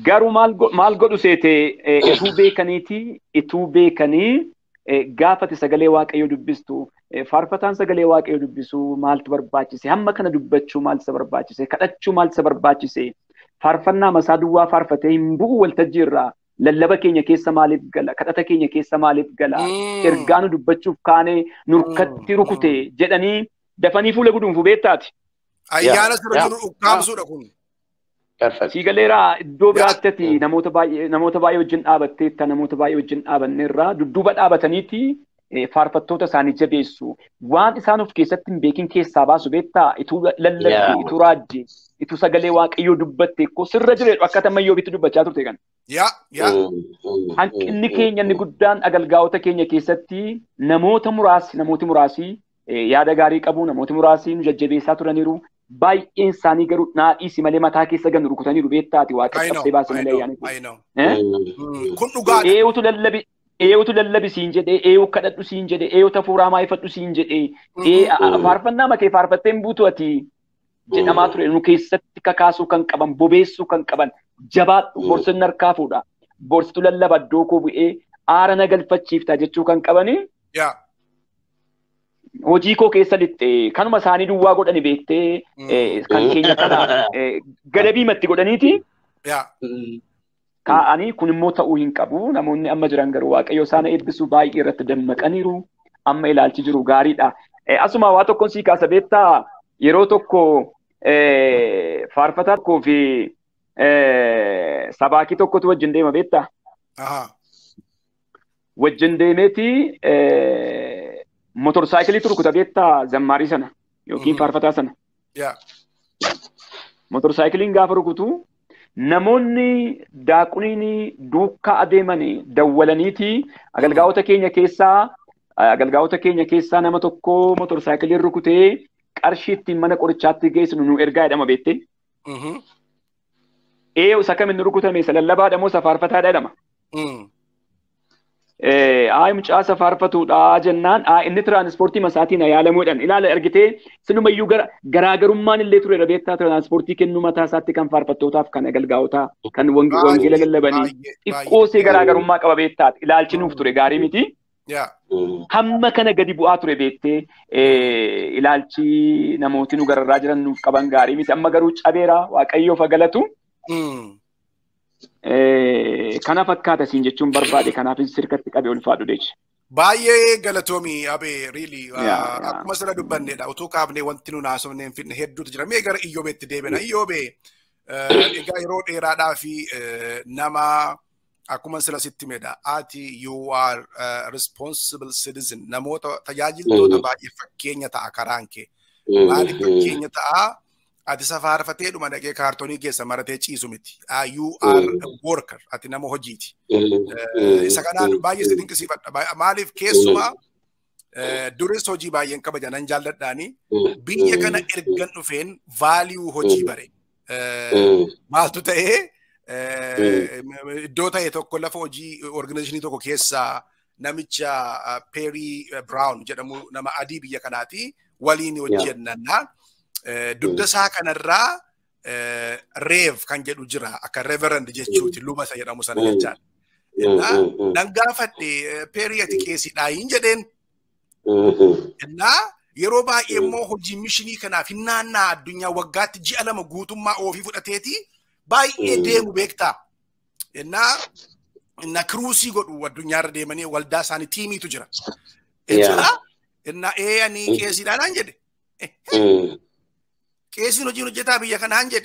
Garuu maal godhu seete ituu beekaniiti ituu beekanii gaafate sagalee waaqayyoo dubbistu faarfataan sagalee waaqayyoo dubbisu maaltu barbaachise hamma kana dubbachuu maaltu isa barbaachise kadhachuu maaltu isa barbaachise faarfannaa masaa duwwaa faarfatee hin bu'u waltajjii irraa lallaba keenya keessa maaliif gala kadhata keenya keessa maaliif gala ergaa nu dubbachuuf kaanee nurkatti rukute jedhanii dafanii fuula guduunfu beektaati. Ayyaana sirra jiru ukkaamsuudha kun. Sii galeeraa iddoo biraatti ati namoota baay'ee namoota baay'ee wajjin dhaabatteetta namoota baay'ee wajjin dhaabanneerraa dudduuba dhaabataniiti faarfattoota isaanii jabeessu. Waan isaan of keessatti hin beekin keessaa baasu beektaa ituu lallabde ituu raajje ituu sagalee waaqayyoo dubbatte koo sirra jireedhu akka tammayyoo bitti dubbachaa turte kan. Hanqinni keenya inni guddaan agalgaa'ota keenya keessatti namoota muraasi namooti muraasi yaada gaarii qabu namooti muraasi nu jajjabeessaa turaniiru. baay'een isaanii garuu naadhiisi malee mataa keessa gan rukutanii beektaati waaqa qabsee baasee malee ayyaanitti. Kun dhugaadha. Eewutu lallabi eewutu lallabi siin jedhee eewu kadhadhu siin jedhee eewuta fuuraa maayifadhu siin jedhee faarfannaa makee faarfatteen buutu ati jedhamaa ture nu keessatti kakaasuu kan qaban bobeessuu kan qaban jabaadhu borsinni harkaa fuudha borsitu lallaba iddoo koo bu'ee aara na galfachiifta jechuu kan qabanii. hojii koo keessa lixxe kanuma isaanii duwwaa godhani beektee kan keenya kana gadabiimatti godhaniiti. Kaa'anii kun immoo ta'uu hin qabu. Namoonni amma jiran garuu waaqayyo isaan eebbisuu baay'ee irratti dammaqaniiru. Amma ilaalchi jiru gaariidha. Asuma waa tokkoon sii kaasa beektaa yeroo tokko faarfataa tokkoo fi sabaakii tokkotu wajjin deema beektaa? Wajjin deemeeti motorsaayikilii rukuta beektaa zammaarii sana yookiin faarfataa sana. Motorsaayikiliin gaafa rukutu namoonni daaquniin duukaa adeeman dawwalaniiti agalgaa'ota keenya keessaa agalgaa'ota keenya keessaa nama tokko motorsaayikiliin rukutee qarshii ittiin mana qorichaatti geessinu nu ergaa jedhama beektee. Ee isa kam inni rukutame isa lallabaadha moo isa faarfataadha jedhama. Aayi mucaa isa faarfatuudha jennaan inni tiraanispoortii masaatiin yaalamuudhaan ilaala argitee sinumayyuu garaagarummaan illee ture beektaa tiraanispoortii kennuu mataa isaatti kan faarfattootaaf kan agalgaa'otaa kan wangeela lallabanii xiqqoosee garaagarummaa qaba beektaati ilaalchi nuuf ture gaarii miti. Hamma kana gadi bu'aa ture beektee ilaalchi namooti nu gararraa jiran nuuf qaban gaarii miti amma garuu cabeera waaqayyoof galatu. Kana fakkaata siin jechuun barbaade kanaaf sirkatti qabe ulfaadhu deechi. Baay'ee galatoomii abee riili akkuma sirra dubbannedha utuu kaafnee wanti nuun haasofnee hin fidne hedduutu jira mee gara iyyoobeetti deebina iyyoobee egaa yeroo dheeraadhaa fi nama akkuma sila sitti medha ati you are responsible citizen namoota tajaajiltoota baay'ee fakkeenya ta'a karaan kee maaliif fakkeenya ta'a ati safaarfatee dhuma dhaqee kaartoonii keessa maratee ciisu miti. You are a worker. Ati nama hojiiti. Isa kanaan baay'ee si dinqisiifadha. Maaliif keessumaa duris hojii baay'een kabaja nan jaalladhaani. Biyya kana ergan dhufeen vaaliyuu hojii bare. Maaltu ta'ee iddoo ta'e tokko lafa hojii organizationii tokko keessaa namicha Perry Brown jedhamu nama adii biyya kanaati waliin hojjennannaa. dugda isaa kanarraa reev kan jedhu jira akka reverend jechuuti luba isa jedhamu sana jechaan. Nan gaafadhe peerii ati qeesiidhaa hin jedheen. Innaa yeroo baay'ee immoo hojii mishinii kanaaf hin naannaa addunyaa waggaatti ji'a lama guutummaa ofii fudhateeti baay'ee deemu beektaa. Innaa inna kiruusii godhu addunyaarra deemanii waldaa isaanii tiimiitu jira. Innaa ee ani qeesiidhaa naan jedhe. qeesiin hojiin hojjetaa biyya kanaan jedhe.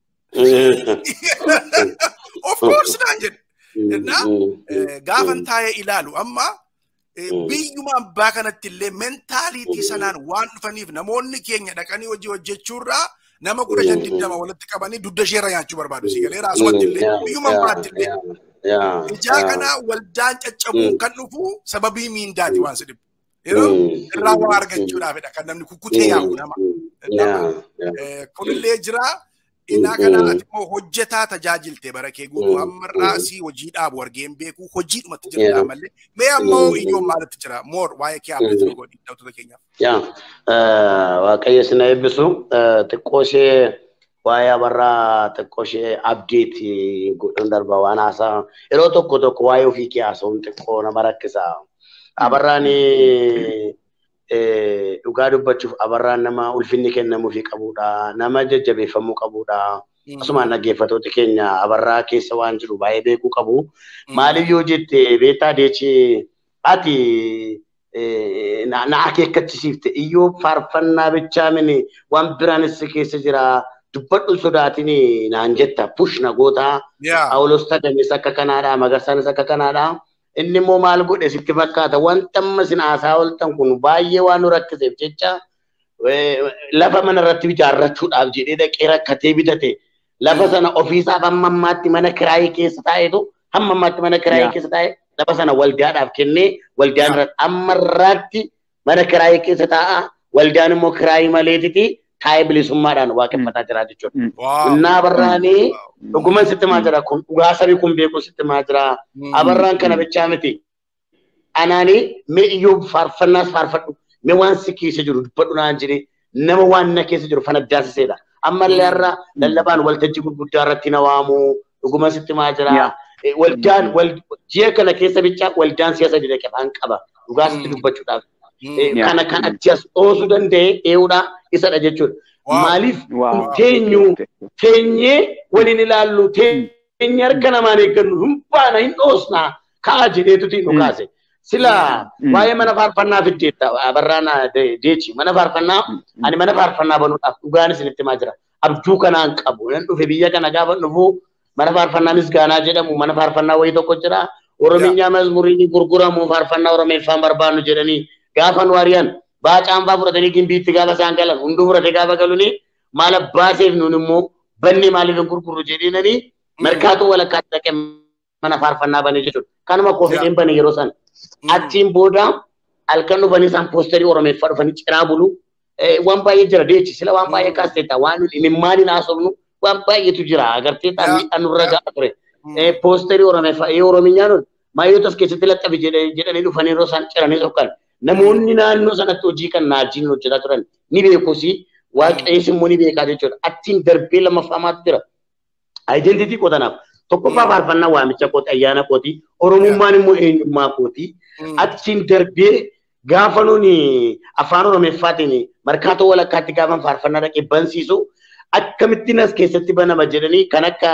Of course naan jedhe. Gaafan taa'ee ilaalu amma biyyuma abbaa kanatti illee mentaaliitii sanaan waan dhufaniif namoonni keenya dhaqanii hojii hojjechuurraa nama kudha shan digdama walitti qabanii dudda isheerra nyaachuu barbaadu si galee raasumatti illee biyyuma abbaatti illee. Ijaa kana waldaan caccabuun kan dhufu sababii miindaati waan si dhibu. Yeroo irraa waa argachuudhaafidha kan namni kukkutee yaa'u nama. Kunillee jira. Innaa kana ati immoo hojjetaa tajaajilte bara kee guutuu ammarraa si hojii dhaabu argeen beeku hojiidhumatti jirudha malee. Mee ammoo iyyoon maalitti jira? Moor waa'ee kee abdii nu godhi dhawtoota keenyaaf. Yaa Waaqayyo sina eebbisu xiqqoo ishee waa'ee abarraa xiqqoo ishee abdeetii godhan darba waan haasaa yeroo tokko tokko waa'ee ofii kee haasa'uun xiqqoo nama rakkisa. Abarraan dhugaa dubbachuuf abarraan nama ulfinni kennamuufii qabudha. Nama jajjabeeffamuu qabudha. Akkasumaan dhaggeeffatoota keenya abarraa keessa waan jiru baay'ee beekuu qabu. Maaliif yoo jette beektaa deechee ati na akeekkachiisiifte iyyoo faarfannaa bichaa mini waan biraanis keessa jira. Dubbadhu sodaatiin naan jetta push na goota. Phaawulos Tagamis akka kanaadha Magarsaanis akka kanaadha. Inni immoo maal godhe sitti fakkaata wanta amma isin haasaa ooltan kun baay'ee waan nu rakkiseef jecha lafa mana irratti ijaarrachuudhaaf jedhee dhaqee rakkatee bitate lafa sana ofiisaaf hamma ammaatti mana kiraayii keessa taa'etu hamma ammaatti mana kiraayii keessa taa'e lafa sana waldaadhaaf kennee waldaan irratti amma irraatti mana kiraayii keessa taa'a waldaan immoo kiraayii maleetiti taa'ee bilisummaadhaan waaqeffataa jira jechuudha. Innaa abarraanii dhuguman sitti maa jira kun dhugaa sabii kun beeku sitti maa jira abarraan kana bichaa miti. Anaanii mee iyyoo faarfannaas faarfadhu mee waan si keessa jiru dubbadhu naan jedhee nama waan na keessa jiru fana daasiseedha. Ammallee har'a lallabaan waltajjii gurguddaa irratti na waamu dhuguma sitti maa jira. Waldaan ji'a kana keessa bichaa waldaan siyaasa dinaqe faan qaba dhugaa sitti dubbachuudhaaf. Kana kan achi as dhoosuu danda'e ee'uudha isadha jechuudha. Maaliif teenyu teenyee waliin ilaallu teenye harka namaan eeggannu hin baana hin dhoosna ka'a jedheetuti nu kaase. Sila waa'ee mana faarfannaa fiddeetta abarraan deechi mana faarfannaa ani mana faarfannaa banuudhaaf dhugaan isinitti himaa jira. Abjuu kanaan qabu nan dhufe biyya kana gaafa dhufu mana faarfannaa misgaanaa jedhamu mana faarfannaa wayii tokko jira. Oromiyaa mazmuriin gurguramu faarfannaa Oromeeffaan barbaannu jedhanii gaafa nu ari'an baacaan fa'aa fudhatanii gimbiitti gaafa isaan galan hunduu fudhatee gaafa galuni maal abbaaseef nuun immoo banni maaliif hin gurgurru jedheenanii markaatoo walakkaatti dhaqee mana faarfannaa bane jechuudha. Kanuma koofideen bane yeroo sana. Achiin booda halkan dhufanii isaan poosterii Oromeeffaa dhufanii ciraa bulu. Waan baay'ee jira deechi sila waan baay'ee kaasteetta waan imimmaan hin haasofnu waan baay'eetu jira agartee miidhaan nurra ga'a ture. Poosterii Oromeeffaa yoo Oromiyyaan maayyoota keessatti laxxabe jedhanii dhufanii yeroo isaan ciranii sokkan. namoonni naannoo sanatti hojii kan naajiin hojjetaa turan ni beekus waaqayyis immoo ni beekaa jechuudha. Achiin darbee lammaffamaatu jira. Aayidentiitii qotanaaf tokkoffaa faarfannaa waamicha kooti ayyaana kooti oromummaan immoo eenyummaa kooti. Achiin darbee gaafa nuuni afaan oromeeffaatiin markaatoo walakkaatti gaafa faarfannaa dhaqee bansiisu akkamittiin as keessatti banama jedhanii kan akka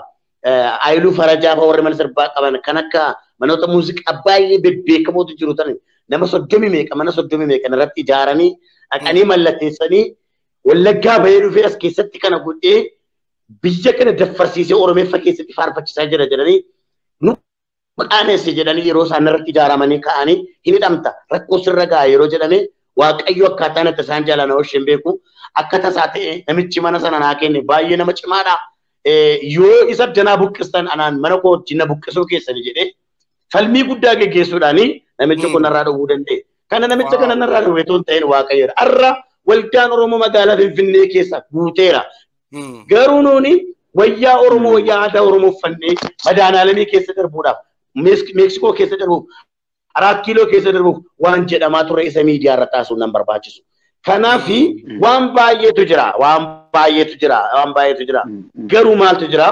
Ayiluu Farajaa fa'aa warri mana sirbaa qaban kan akka manoota muuziqaa baay'ee bebbeekamootu jiru tanin nama soddomi meeqa mana soddomi meeqa irratti ijaaranii dhaqanii mallatteessanii wallaggaa bahee dhufee as keessatti kana godhee biyya kana daffarsiisee oromeeffa keessatti faarfachiisaa jira jedhanii nu qaaneesse jedhanii yeroo isaan irratti ijaaramanii ka'anii hin hidhamta rakkoo sirra ga'a yeroo jedhame waaqayyo akkaataa natti isaan jaalana hosheen beeku akka tasaa ta'e namichi mana sana naa kenne baay'ee nama cimaadha. Yoo isa danaa buqqistan anaan mana koo wajjin na buqqisuu keessanii jedhee falmii guddaa geggeessuudhaanii namicha kun narraa dhowwuu danda'e. Kana namicha kana narraa dhowwee toon ta'een waaqayyoodha. Har'a waldaan Oromoo magaalaa Finfinnee keessa guuteera. Garuu nuuni wayyaa Oromoo wayyaa aadaa Oromoo uffannee madaanaalamii keessa darbuudhaaf Meeksikoo keessa darbuuf Araat kiiloo keessa darbuuf waan jedhamaa ture isa miidiyaa irra taasisuun nan barbaachisu. Kanaaf waan baay'eetu jira waan baay'eetu jira waan baay'eetu jira garuu maaltu jira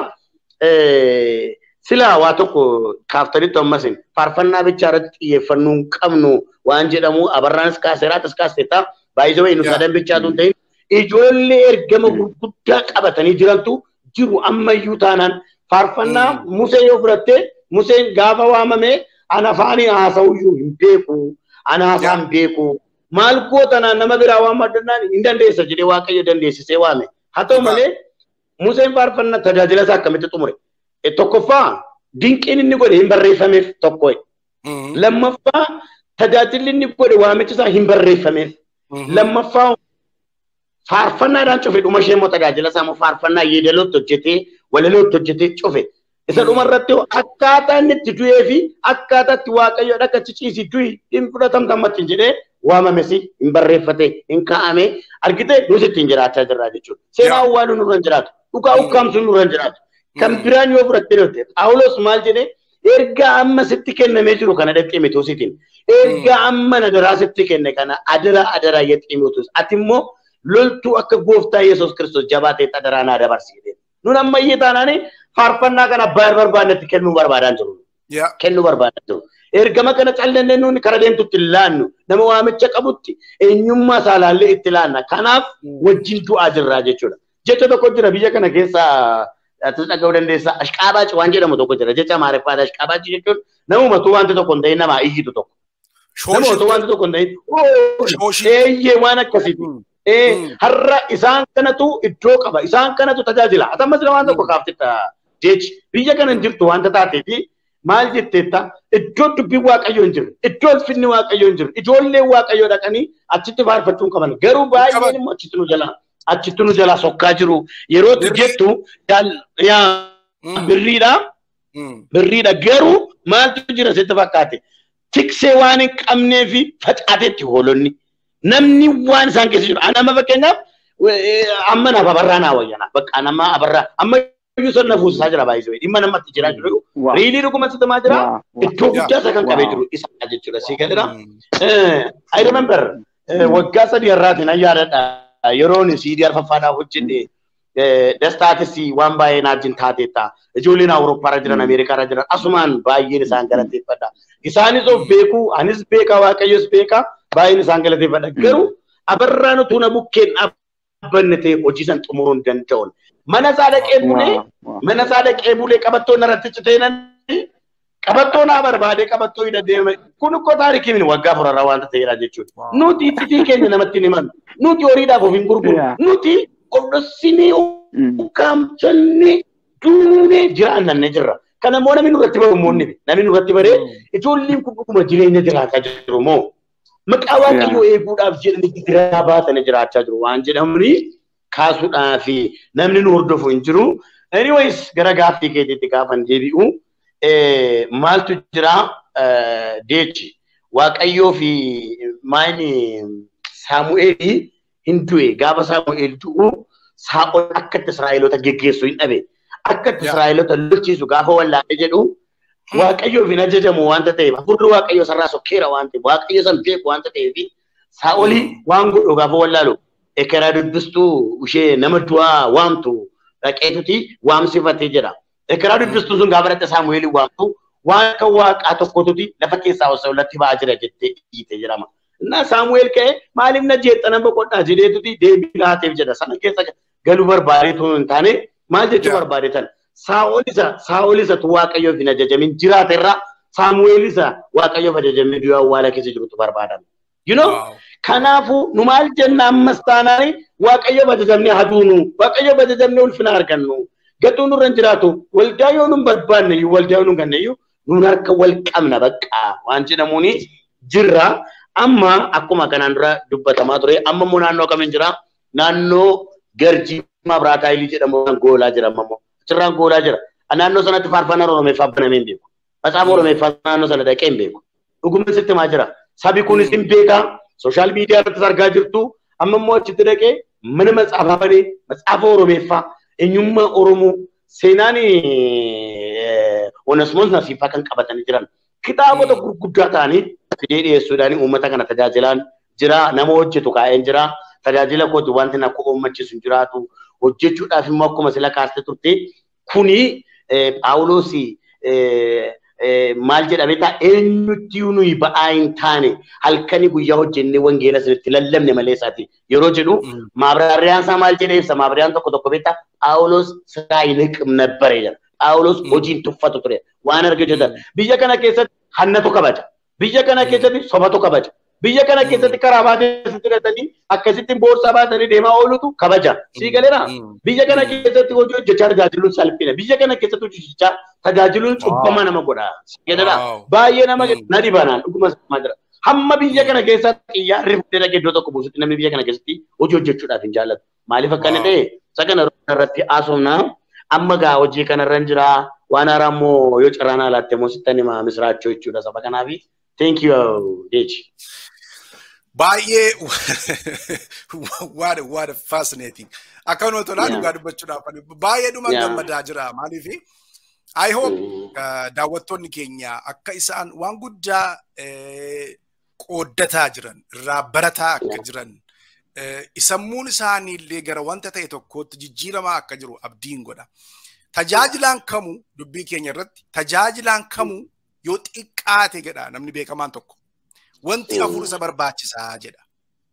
sila waa tokko kaaftanitti ammasin faarfannaa bichaa irratti xiyyeeffannoo hin qabnu waan jedhamu abarraanis kaaseeraatis kaaseeta baay'isee wayi nuti sadan bichaatu hin ta'in ijoollee ergama gurguddaa qabatanii jirantu jiru ammayyuu taanaan faarfannaa musee yoo fudhatte museen gaafa waamame ana afaanii haasa'uyyuu hin beeku ana haasaa hin beeku maal gootanaan nama biraa waan maddannaan hin dandeessa jedhee waaqayyo dandeessisee waame haa ta'u malee museen faarfannaa tajaajila isaa akkamitti xumure tokkoffaa dinqiin inni godhe hin barreeffameef tokko lammaffaa tajaajilli inni godhe waamichi isaa hin barreeffameef lammaffaa faarfannaadhaan cufe dhuma ishee immoo tajaajila isaa immoo faarfannaa yeedalootti hojjetee walalootti hojjetee cufe isa dhuma irratti akkaataa inni itti du'ee fi akkaataa itti waaqayyo dhakka ciciisi du'i hin fudhatamtammatti jedhee waamamesi hin barreeffate hin kaa'ame argite nus ittiin jiraachaa jirra jechuudha. Seenaa awwaaluu nurra hin jiraatu. Dhugaa ukkaamsuun nurra hin jiraatu. Kan biraan yoo fudhattee dhufte Phaawulos maal jedhee ergaa amma sitti kennamee jiru kana dhaqee mituusitiin ergaa amma nadaraa sitti kenne kana adara adara yexximuutus ati immoo loltuu akka gooftaa Yesuus Kiristoos jabaatee xadaraa naa dabarsite. Nun ammayyee taanaani faarfannaa kana abbaa barbaadannetti kennuu barbaadan jiru. Kennuu barbaadan jiru. Ergama kana callannee nuuni kara deemtutti laannu nama waamicha qabutti eenyummaa isaa laallee itti laanna. Kanaaf wajjin du'aa jirraa jechuudha. Jecha tokko jira biyya kana keessa ati dhaga'uu dandeessaa ashqaabaaci waan jedhamu tokko jira jecha amaariffaadha ashqaabaaci jechuun namumatu wanti tokko hin ta'in namaa iyyitu tokko. Namumatu wanti tokko hin ta'in eeyyee waan akkasiiti. Har'a isaan kanatu iddoo qaba isaan kanatu tajaajila atammas waan tokko kaaftetta jechi biyya kana hin jirtu wanta taateefi maal jetteetta iddoo dubbiin waaqayyoo hin jiru iddoo ulfinni waaqayyoo hin jiru ijoolleen waaqayyoo dhaqanii achitti faarfachuu qaban garuu baay'een immoo achitti nu jalaa achitti nu jalaa sokkaa jiru yeroo jettu birriidha birriidha garuu maaltu jira sitti fakkaate tiksee waan hin qabnee fi facaateetti hoolonni namni waan isaan keessa jiru nama fakkeenyaaf amma naaf abarraa naa wayyanaa bakka nama abarraa amma iyyuu sirna fuusisaa jira baay'isuu dhimma namatti jiraa jiru riilii dhuguma sittamaa jira iddoo guddaa isa kan qabee jiru isa jechuudha sii galidha. I remember waggaa sadii irraatiin an yaadadha yeroon siidii arfaffaadhaaf hojjenne dastaatis waan baay'ee naajjin taateetta ijoolleen awurooppaarra jiran ameerikaarra jiran asumaan baay'een isaan galateeffadha isaanis of beekuu anis beekaa waaqayyos beekaa baay'een isaan galateeffadha garuu abarraan utuu na bukkeen dhaabbanne ta'e hojii san xumuruu hin danda'uun mana isaa dhaqee bulee mana isaa dhaqee bulee qabattoon irratti citee nan qabattoo naa barbaadee qabattoo hidha deeme kun ukkoo taarikii min waggaa furarraa waanta ta'edha jechuudha. Nuti iccitii keenya namatti hin himannu. Nuti horiidhaaf of hin gurguru. Nuti qodhossinee ukkaamsannee duunee jiraannanne jirra. Kana immoo namni nurratti baru moonni namni nurratti baree ijoolleen kun dhuguma jireenya jiraataa jiru moo maqaa waaqayyoo eeguudhaaf jedhanii gidiraa baatanii jiraachaa jiru waan jedhamuni kaasuudhaaf namni nu hordofu hin jiru. Anyways gara gaaffii keetiitti gaafan deebi'u. maaltu jira deechi waaqayyoo fi maayini saamu'eelii hin du'e gaafa saamu'eel du'u saa'ol akka itti israa'eloota geggeessu hin dhabe akka itti israa'eloota lolchiisu gaafa wallaalee jedhu waaqayyoof hin ajajamu wanta ta'eef hafuurri waaqayyoo sarraa sokkeera waan ta'eef waaqayyo san beeku wanta ta'eef saa'olii waan godhu gaafa wallaalu ekeraa dubbistuu ishee nama du'aa waamtu dhaqeetuti waamsifatee jedha. Ekeraa dubbistuun sun gaafa dhatte Saamu'eelii waamtu waan akka waaqaa tokkotuti lafa keessaa osoo latti ba'aa jira jettee dhiite jedhama. Innaa Saamu'eel ka'ee maaliif na jeexxana boqodhaa jedheetuti deebii laateef jedha. Sana keessa galuu barbaadeetu hin taane maal jechuu barbaadetan. Saa'ol isa Saa'ol isatu waaqayyoof hin ajajamin jiraate irraa Saamu'eel isa waaqayyoof ajajamee du'a awwaala keessa jirutu barbaadama. You know? Kanaafuu nu maal jenna ammas taanaani waaqayyoof ajajamnee haduunu waaqayyoof ajajamnee ulfina argannu. gatuu nurra hin jiraatu waldaa yoo nun barbaanne iyyuu waldaa yoo nun ganne iyyuu nun harka wal qabna bakka waan jedhamuuni jirra amma akkuma kanaan dura dubbatamaa ture amma immoo naannoo kamiin jira naannoo garjii mabraataa ilii jedhamu goolaa jira amma immoo achirraan goolaa jira naannoo sanatti faarfannaa oromeeffaa banamee hin beeku matsaafa oromeeffaa naannoo sana dhaqee hin beeku dhuguma sitti maa jira sabi kunis hin beekaa sooshaal miidiyaa irratti argaa jirtu amma immoo achitti dhaqee mana matsaafaa banee matsaafa oromeeffaa eenyummaa Oromoo seenaan Onesmoos Nasiifaa kan qabatanii jiran kitaabota gurguddaa ta'anii fidee dhiyeessuudhaan uummata kana tajaajilaan jira nama hojjetu kaa'een jira tajaajila kooti wanti na akka uummachiisu hin jiraatu hojjechuudhaaf immoo akkuma sila kaaste turte kuni Phaawulos maal jedhame ta'a eenyutti nuyi ba'aa hin taane halkanii guyyaa hojjennee wangeela isinitti lallabne malee isaati yeroo jedhu maabraariyaan isaa maal jedhee ibsa maabraariyaan tokko tokko beektaa Phaawulos siraa hin hiqim nabbare jedha Phaawulos hojiin tuffatu ture waan arge jedha biyya kana keessatti hannatu kabaja biyya kana keessatti sobatu kabaja biyya kana keessatti karaa baatee hidhatanii akkasittiin boorsaa baatanii deemaa oolutu kabaja sii galeera biyya kana keessatti hojii hojjechaa tajaajiluun salphina biyya kana keessatti hojjechaa tajaajiluun cubbama nama godha jedhadha baay'ee nama na dhibanaan dhuguma sama jira hamma biyya kana keessatti xiyyaarri fuudhee dhaqee iddoo tokko buusutti namni biyya kana keessatti hojii hojjechuudhaaf hin jaallatu maaliif akkana ta'e isa kana irratti haasofna amma gaa hojii kanarra hin jira waan haaraa immoo yoo carraan alaatte immoo sittan hima misraachoo jechuudha saba kanaafi thank you deechi. baay'ee waan waan fascinating akkanuma tolaa dhugaa dubbachuudhaaf baay'ee dhuma gammadaa jira maaliif I hope daawwattoonni keenya akka isaan waan guddaa qooddataa jiran irraa barataa akka jiran sammuun isaanii illee gara wanta ta'e tokkootti jijjiiramaa akka jiru abdiin godha. Tajaajilaan kamuu dubbii keenya irratti tajaajilaan kamuu yoo xiqqaate jedha namni beekamaan tokko. Wanti afur isa barbaachisaa jedha.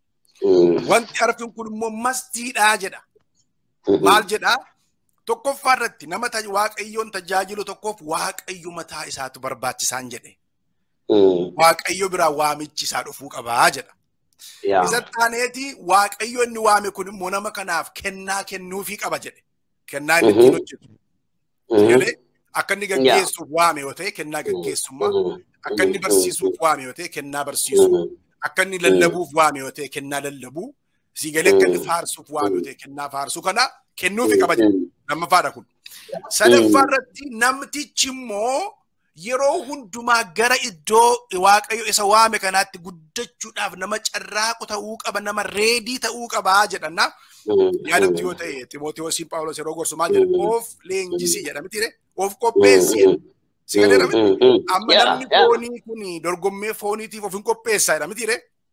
Wanti arfin kun immoo mastiidhaa jedha. Maal jedhaa? Tokkoffaa irratti nama waaqayyoon tajaajilu tokkoof waaqayyo mataa isaatu barbaachisaan jedhe. Waaqayyo biraa waamichi isaa dhufuu qabaa jedha. Isa taaneeti waaqayyo inni waame kun immoo nama kanaaf kennaa kennuufii qaba jedhe. Kennaa inni ittiin hojjetu. Galee akka inni gaggeessuuf waame yoo ta'e kennaa gaggeessummaa. Akka inni barsiisuuf waame yoo ta'e kennaa barsiisuu. Akka inni lallabuuf waame yoo ta'e kennaa lallabuu. Sii galee akka inni faarsuuf waame yoo ta'e kennaa faarsuu kana kennuufii qaba jedhe. Lamaffaadha kun. Sadaffaa irratti namtichi immoo yeroo hundumaa gara iddoo waaqayyo isa waame kanaatti guddachuudhaaf nama carraaqu ta'uu qaba nama reedii ta'uu qabaa jedhanna. Yaadatti yoo ta'e Ximootiyoosiin Phaawulos yeroo gorsu maal jedha of leenjisii jedha miti of qopheessi jedha. Si galee miti amma namni foonii kun dorgommee fooniitiif of hin qopheessaa jedha miti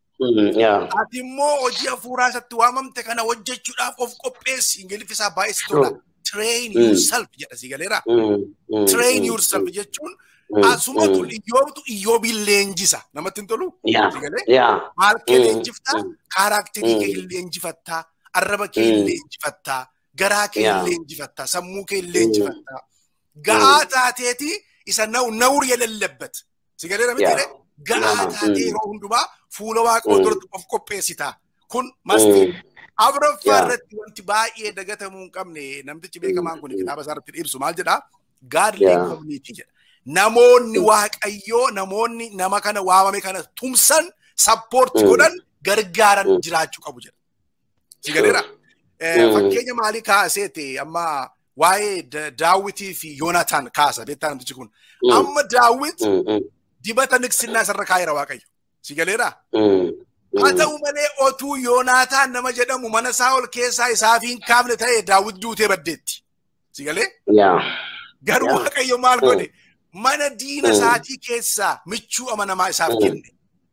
Ati immoo hojii hafuuraa isatti waamamte kana hojjechuudhaaf of qopheessi ingiliffisaa baay'ee si tola. Train yourself jedha si galeera. Train yourself jechuun asumatu iyyoobtu iyyoobiin leenjisa namatti hin tolu. Maal kee leenjiftaa? Kaaraakterii kee hin leenjifattaa? Arraba kee hin leenjifattaa? Garaa kee hin leenjifattaa? Sammuu kee hin leenjifattaa? Ga'aa taateeti isa nawur yelellebbat. Si galeera miti ga'aa taatee yeroo hundumaa fuula waaqoo duratti of qopheessita. Kun masti. Afuraffaa irratti wanti baay'ee dagatamuu hin qabne namtichi beekamaan kun kitaaba isaa irratti ibsu maal jedhaa? Gaadlee community jedha. Namoonni waaqayyoo namoonni nama kana waamame kana tumsan sappoorti godhan gargaaran jiraachuu qabu jedha. Si galeera? Fakkeenya maalii kaaseeti amma waa'ee Daawitii fi Yoonataan kaasa beektaa namtichi kun. Amma Daawit dibata niqsinnaa isarra kaayera waaqayyo. Si galeera? Haa ta'u malee otuu Yoonaataan nama jedhamu mana Saa'ol keessaa isaaf hin kaafne ta'e Daawit duutee baddeetti. Si galee? Garuu Waaqayyo maal godhe? Mana diina isaatii keessaa michuu amanamaa isaaf kenne.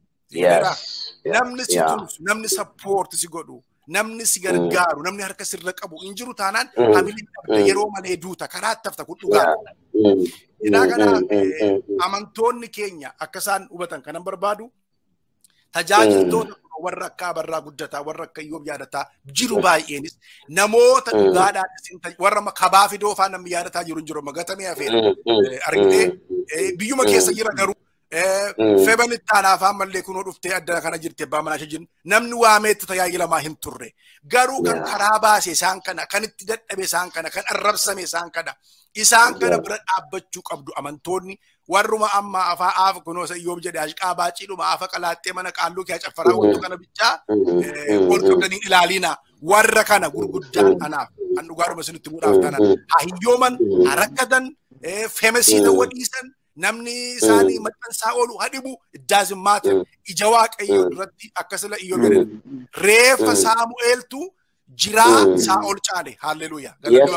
Namni si tumsu, namni sappoorti si godhu, namni si gargaaru, namni harka sirra qabu hin jiru taanaan habiliin dhabda yeroo malee duuta karaa tafta kun dhugaa. Hidhaa kanaaf amantoonni keenya akka isaan hubatan kanan barbaadu tajaajiltoota warra akka abarraa guddataa warra akka iyyoob yaadataa jiru baay'eenis namoota dhugaadhaan warra kabaa fidoo faan namni yaadataa jiru hin jiru magatamee hafeera argitee biyyuma keessa jira garuu feban ittaanaa afaan mallee kunoo dhuftee adda kana jirte abbaa manaa ishee namni waameetti tajaajilamaa hin turre garuu kan karaa baase isaan kana kan itti dadhabe isaan kana kan arrabsame isaan kana isaan kana bira dhaabbachuu qabdu amantoonni warruma amma afaa aafa kunoo isa iyyoob jedhe ashqaa baaciidhuma aafa qalaaxxee mana qaalluu kee caffaraa wantu kana bichaa wal qabdanii ilaaliina warra kana gurguddaan kanaaf kan dhugaadhuma isinitti muudhaaf tanan haa hiyyooman haa rakkatan feemesii ta'uu dhiisan namni isaanii maxxansaa oolu hadhibu iddaasin maata ija waaqayyoo irratti akkasila iyyoob jedhe reeffa saamu'eeltu jiraa saa'ol caale haalleluuyaa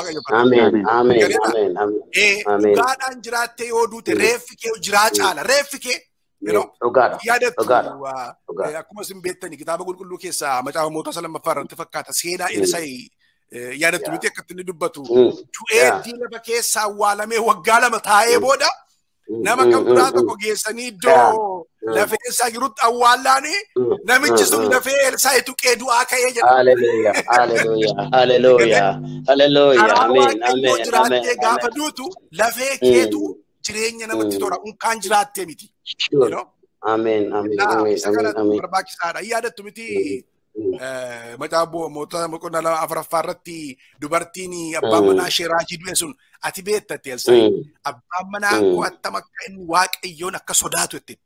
dhugaadhaan jiraattee yoo duute reeffi kee jiraa caala reeffi kee yaadattu akkuma isin beektani kitaaba qulqulluu keessaa macaafa mootota lammaffaa irratti fakkaata seenaa Elsaa'i yaadattu miti akkatti inni dubbatu du'ee lafa keessa awwaalamee waggaa lama taa'ee booda nama kan biraa tokko geessanii iddoo lafee isaa jirutti awwaallaanii namichi sun lafee Elsaa'i tuqee du'aa ka'ee jedha. Haleluuyaa, haleluuyaa, haleluuyaa, haleluuyaa, ameen, ameen, jiraattee gaafa duutu lafee keetu jireenya namatti tola unkaan jiraattee miti. Ameen, ameen, ameen, Isa kana ameen. barbaachisaadha. Yaadattu miti macaafa mootota boqonnaa lama afuraffaa irratti dubartiin abbaan manaa ishee raajii du'e sun ati beektatti Elsaa'i. Abbaan manaa koo attam akka inni waaqayyoon akka sodaatu itti.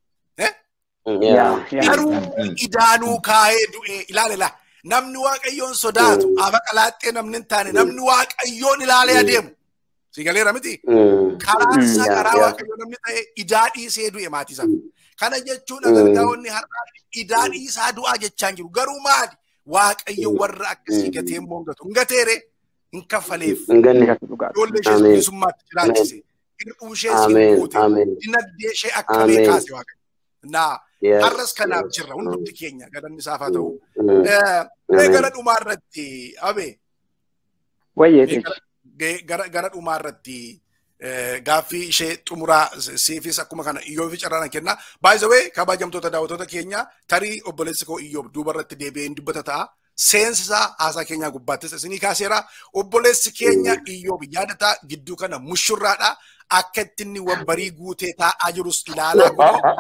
Garuu idaanuu kaa'ee du'e ilaala namni waaqayyoon sodaatu afa qalaaxxee namni hin taane namni waaqayyoon ilaalee adeemu. Si galeera miti? Karaan isaa karaa waaqayyoo namni ta'e idaa dhiisee du'e maatii isaa. Kana jechuun agargaa'onni har'aa idaa dhiisaa du'aa jechaan jiru. Garuu maali? Waaqayyo warra akkasii gatee hin moongatu. Hin gateere hin kaffaleef. Ijoollee ishee bilisummaatti jiraachise. Hir'uu ishee siin guute. Dinagdee ishee akkamee kaase waaqayyo. Naa har'as kanaaf jirra hundumti keenya galanni isaaf haa ta'u. Mee gara dhumaa irratti abee. Wayyee Gara dhumaa irratti gaaffii ishee xumuraa siifis akkuma kana iyyoofi carraan kenna. Baay'isawee kabajamtoota daawwattoota keenya tarii obboleessi koo iyyoob duuba irratti deebi'ee hin dubbata ta'a. Seensisaa haasaa keenyaa gubbaattis isinii kaaseera. Obboleessi keenya iyyoob yaadataa gidduu kana mushurraadha. Akka itti inni wabbarii guutee taa'aa jirus ilaalaa kuni.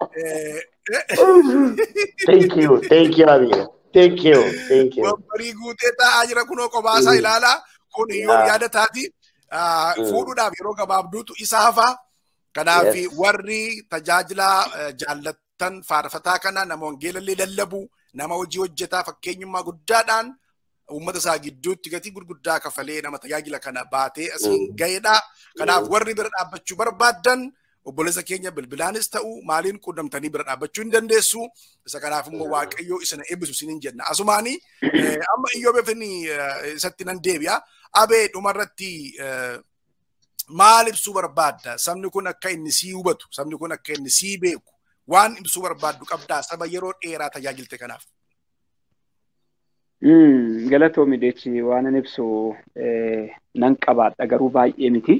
Thank you, thank you, Abiya. Thank you, thank you. Wabbarii guutee taa'aa jira kunoo qobaasaa ilaalaa. Kun iyyoob yaadataati. fuudhuudhaaf yeroo gabaabduutu isa hafa. Kanaaf warri tajaajila jaallattan faarfataa kana nama wangeelallee lallabu nama hojii hojjetaa fakkeenyummaa guddaadhaan uummata isaa gidduutti gatii gurguddaa kafalee nama tajaajila kana baatee asiin ga'edha. Kanaaf warri bira dhaabbachuu barbaaddan obboleessa keenya bilbilaanis ta'u maaliin quunnamtanii bira dhaabbachuu hin dandeessu. Isa kanaaf immoo waaqayyoo isina eebbisu isiniin jenna. Asumaanii amma iyyoo beefni isatti nan deebi'a. Abee dhumarratti maal ibsuu barbaadda? Sabni kun akka inni sii hubatu, sabni kun akka inni sii beeku, waan ibsuu barbaaddu qabdaa saba yeroo dheeraa tajaajilte kanaaf. Galatoomi deechi waan an ibsu nan qabaadha garuu baay'ee miti.